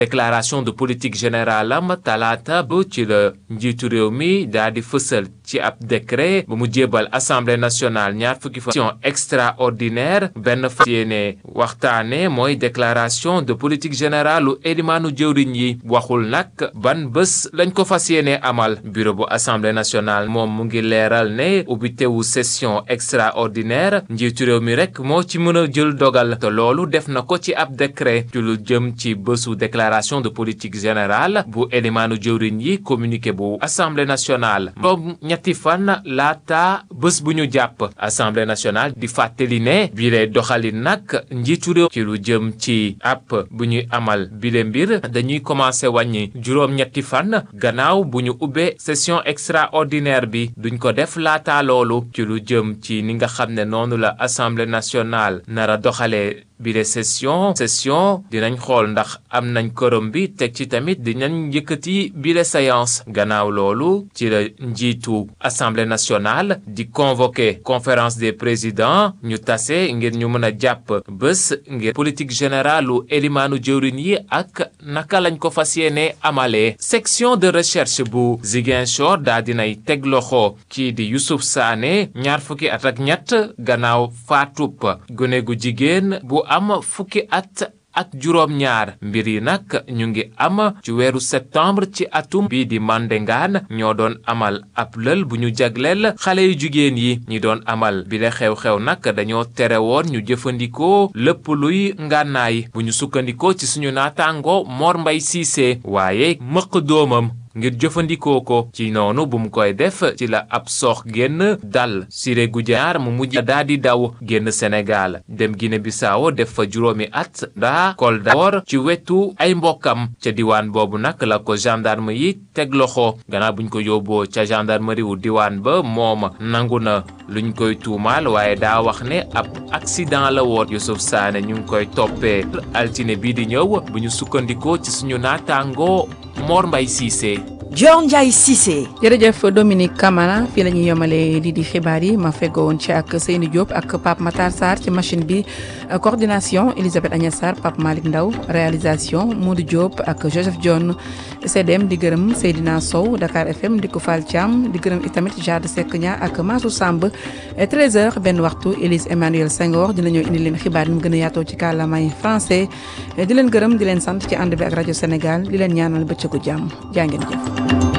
déclaration de politique générale am talaata bu ci la njiitu réew mi daal di fësal ci ab décret bu mu jébal assemblée nationale ñaar fukki fa session extraordinaire benn fa yéene waxtaane mooy déclaration de politique générale lu élimaanu jëwriñ yi waxul nag ban bés lañ ko fas yéene amal bureau bu assemblée nationale moom mu ngi leeral ne ubbitewu session extraordinaire njiitu réew mi rek moo ci mën a jël dogal te loolu def na ko ci ab décret ci lu jëm ci bésu déclaration de politique générale bu élimaanu jëwriñ yi communiqué bu assemblée nationale boobu ñetti fan laata bés bu ñu jàpp assemblée nationale di fàttali ne bile doxalin nag njiitu réew ci lu jëm ci app bu ñuy amal bile mbir dañuy commencé wàññi juróom-ñetti fan gannaaw bu ñu ubbee session extraordinaire bi duñ ko def laata loolu ci lu jëm ci ni nga xam ne noonu la assemblée nationale nara doxalee bile session session dinañ xool ndax am nañ korom bi teg ci tamit dinañ yëkkati bile séance gannaaw loolu ci la njiitu assemblée nationale di convoquer conférence des présidents ñu tase ngir ñu mën a jàpp bés ngir politique générale lu élimaanu jëwriñ yi ak naka lañ ko fas yéene amalee section de recherche bu Ziguinchor daa dinay teg loxo kii di Youssouf Sané ñaar fukki at ak ñett gannaaw faatub gone gu jigéen bu am fukki at ak juróom ñaar mbir yi nag ñu ngi am ci weeru septembre ci atum bii di Mandengaan ñoo doon amal ab lël bu ñu jagleel xale yu jigéen yi ñi doon amal bi la xew-xew nag dañoo tere woon ñu jëfandikoo lépp luy ngànnaay bu ñu sukkandikoo ci suñu naataango Mor Mbay Siise waaye mëq doomam ngir jëfandikoo ko ci noonu bu mu koy def ci la ab soox génn dal Siré Goudiar mu mujj daa di daw génn Sénégal dem Guinée Bissau def fa juróomi at daa Kolda woor ci wetu ay mbokkam ca diwaan boobu nag la ko gendarme yi teg loxo gannaaw buñ ko yóbboo ca gendarmerie wu diwaan ba moom nangu na luñ koy tuumaal waaye daa wax ne ab accident la woon Youssouf Sané ñu ngi koy toppee altine bii di ñëw bu ñu sukkandikoo ci suñu naataangoo Mor Mbay Cissé Dior Ndiaye Cissé. jërëjëf Dominique Camara fii la ñuy yemale lii di xibaar yi ma feggoo woon ci ak Seyni Diop ak Pape Matar Sarr ci machine bi coordination Elisabeth Agnès Sarr Pape Malick Ndaw réalisation Modou Diop ak Joseph John CDM di gërëm Seydina Sow Dakar FM di ko Fall Thiam di gërëm itamit Jade Seck Nia ak Massou Samb 13h benn waxtu Élise Emmanuel Senghor dina ñëw indi leen xibaar yi mu gën a yaatoo ci kàllaamay français di leen gërëm di leen sant ci ànd bi ak rajo Sénégal di leen ñaanal bëccëgu jàmm jaa ngeen jëf.